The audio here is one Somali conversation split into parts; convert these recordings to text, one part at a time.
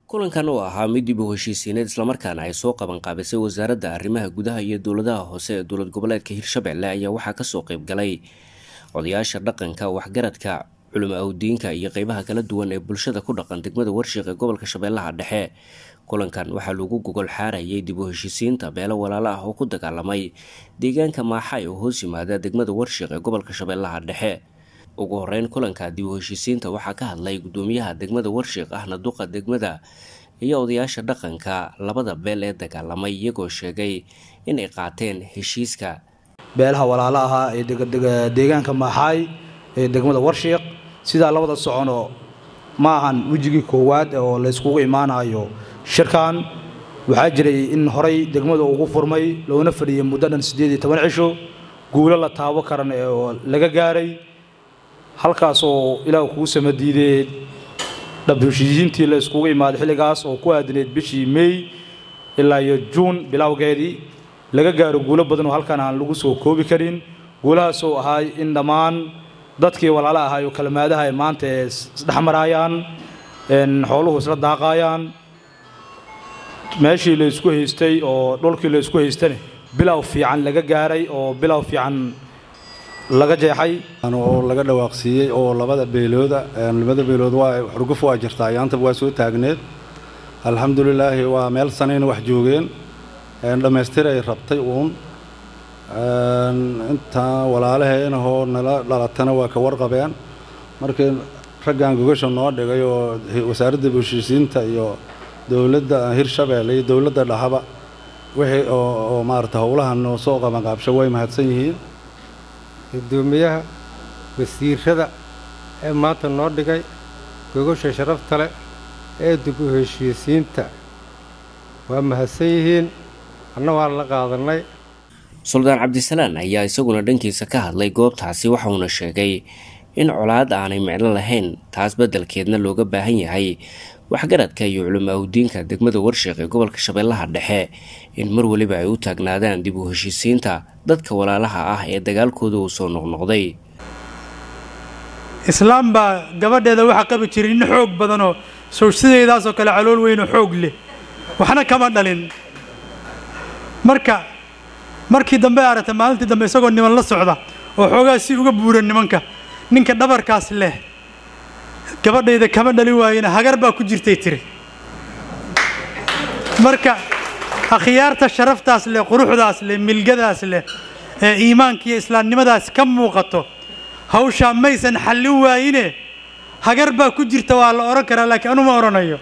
kulankan oo ahaa mid dib u heshiisiineed islamarkaana ay soo qaban qaabisay wasaaradda arrimaha gudaha iyo dowladaha hoose ee dowlad goboleedka hirshabelle ayaa waxaa kasoo qeyb galay odayaasha dhaqanka waxgaradka culimo awdiinka iyo qeybaha kala duwan ee bulshada ku dhaqan degmada warshiq ee gobolka shabeellaha dhexe kulankan waxaa lagu gogol xaarayay dib u heshiisiinta beelo walaalo ah oo ku dagaalamay deegaanka maaxay oo hoos yimaada degmada warshiq ee gobolka shabeellaha dhexe ugu horeyn kulanka dib u heshiisiinta waxaa ka hadlay gudoomiyaha degmada warshiq ahna duqa degmada iyo odayaasha dhaqanka labada beel ee dagaalamay iyagoo sheegay inay qaateen heshiiska beelaha walaalo ahaa ee deegaanka maaxaay ee degmada warshiiq sidaa labada socono ma ahan wejigii koowaad oo layskugu imaanayo shirkan waxaa jiray in horay degmada ugu furmay loona fadhiyay muddo dhan siddeed iyo toban cisho guulo la taabo karan oo laga gaaray halkaas oo ilaah kuu samadiidee dhabheshiisiintii la iskugu imaaday xilligaas oo ku aadineed bishii meey ilaa iyo juun bilowgeedii laga gaaro guulo badan oo halkan aan lagu soo koobi karin guulahaas oo ahaay in dhammaan dadkii walaala ahaay oo kalmaadaha ay maanta ee isdhexmaraayaan xooluhu isla daaqaayaan meeshii la isku haystay oo dhulkii la isku haystane bilow fiican laga gaaray oo bilow fiican laga jeexay oo laga dhawaaqsiiyey oo labada beelooda labada beelood waa xurguf waa jirtaa ayaantaba waa soo taagneed alxamdulilaahi waa meel sanayna wax joogeen dhammaystiray rabtay uun intaa walaalaheenahoo nala dhalatana waa ka warqabeen markii raggan gogasha noo dhigay oo wasaaradda heshiisiinta iyo dowladda hirshabeelle iyo dowladda dhahaba wixii oo maarata howlahan noo soo qabanqaabsho way mahadsan yihiin gudoomiyaha wasiirada ee maanta noo dhigay gogasha sharafta leh ee dib u heshiisiinta waa mahadsan yihiin anna waan la qaadannay suldaan cabdisalaan ayaa isaguna dhankiisa ka hadlay goobtaasi waxauna sheegay in colaad aanay micno lahayn taas beddelkeedna looga baahan yahay waxgaradka iyo culimo awdiinka degmada warshiq ee gobolka shabeellaha dhexe in mar weliba ay u taagnaadaan dib u heshiisiinta dadka walaalaha ah ee dagaalkooda uu soo noqnoqday islaam baa gabadheeda waxaa qabi jiray nin xoog badanoo sow sidaydaasoo kale calool weynoo xoog leh waxna kama dhalin marka markii dambe aragtay maalintii dambe isagoo niman la socda oo xoogaa si uga buuran nimanka ninka dhabarkaas leh gabadhayda kama dhali waayena hagar baa ku jirtay tiri marka akhyaarta sharaftaas leh quruxdaas leh milgadaas leh ee iimaanka iyo islaamnimadaas ka muuqato hawshaa maysan xallin waayine hagar baa ku jirta waa la odhan karaa laakiin anuma odhanayo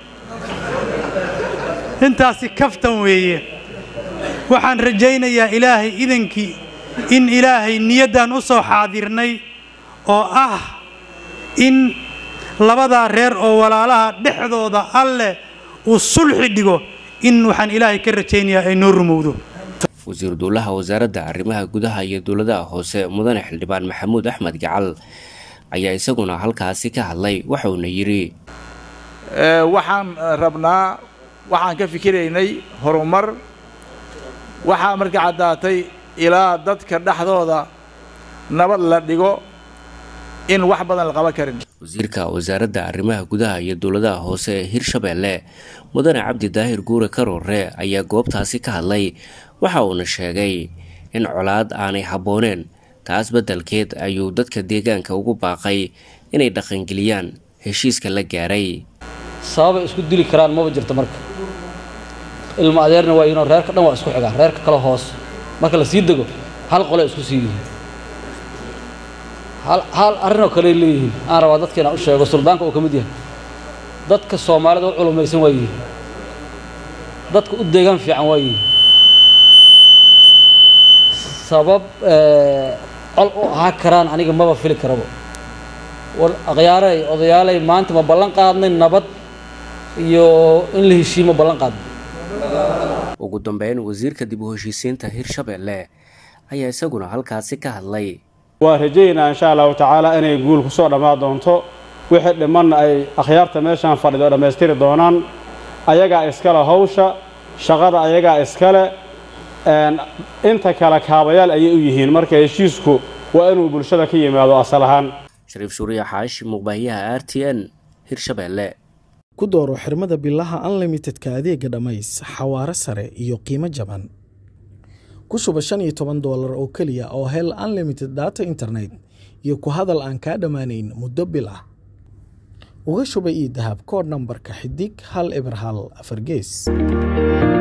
intaasi kaftan weeye waxaan rajaynayaa ilaahay idankii in ilaahay niyaddan u soo xaadirnay oo ah in labadaa reer oo walaalaha dhexdooda alleh uu sulxi dhigo in waxaan ilaahay ka rajaynayaa ay noo rumowdo wasiiru dowlaha wasaaradda arrimaha gudaha iyo dowladaha hoose mudane xildhibaan maxamuud axmed gacal ayaa isaguna halkaasi ka hadlay waxauna yidhi waxaan rabnaa waxaan ka fikiraynay horumar waxaa marka caddaatay ilaa dadka dhexdooda nabad la dhigo in wax badan la qaban karin wasiirka wasaaradda arrimaha gudaha iyo dowladaha hoose ee hirshabeelle mudane cabdi daahir guure karoore ayaa goobtaasi ka hadlay waxa uuna sheegay in colaad aanay habbooneen taas beddelkeed ayuu dadka deegaanka ugu baaqay inay dhaqangeliyaan heshiiska la gaaray sababay isku dili karaan maba jirto marka ilmo adeerna waa inoo reerka dhan waa isku xigaa reerka kale hoos marka la sii dego hal qole isku sii yihiin hal arrinoo kale leeyihiin aan rabaa dadka inaan u sheego suldaanka uu ka mid yahay dadka soomaalida u culumaysan waa yihiin dadka u deegaan fiican waa yihiin sabab col u ahaa karaan aniga maba fili karabo war akhyaaray odayaalay maanta ma ballan qaadnay nabad iyo in la heshiimo ballan qaadnay ugu dambeyn wasiirka dib u heshiisiinta hirshabeelle ayaa isaguna halkaasi ka hadlay waa rajaynaa insha allahu tacaala inay guul ku soo dhammaan doonto wixii dhimanna ay akhyaarta meeshaan fadhido dhammaystiri doonaan ayagaa iskale hawsha shaqada ayagaa iskale inta kale kaabayaal ayay u yihiin marka heshiisku waa inuu bulshada ka yimaado asal ahaan shariif suuriya xaashi muqbaahiyaha r t n hirshabeelle ku dooro xirmada bilaha unlimitedka adeega dhammays xawaare sare iyo qiimo jaban ku shuba shan iyo toban doolar oo keliya oo hel unlimited data internet iyo ku hadal aan kaa dhammaanayn muddo bil ah uga shuba ii dahab koodh nambarka xidig hal eber hal afar gees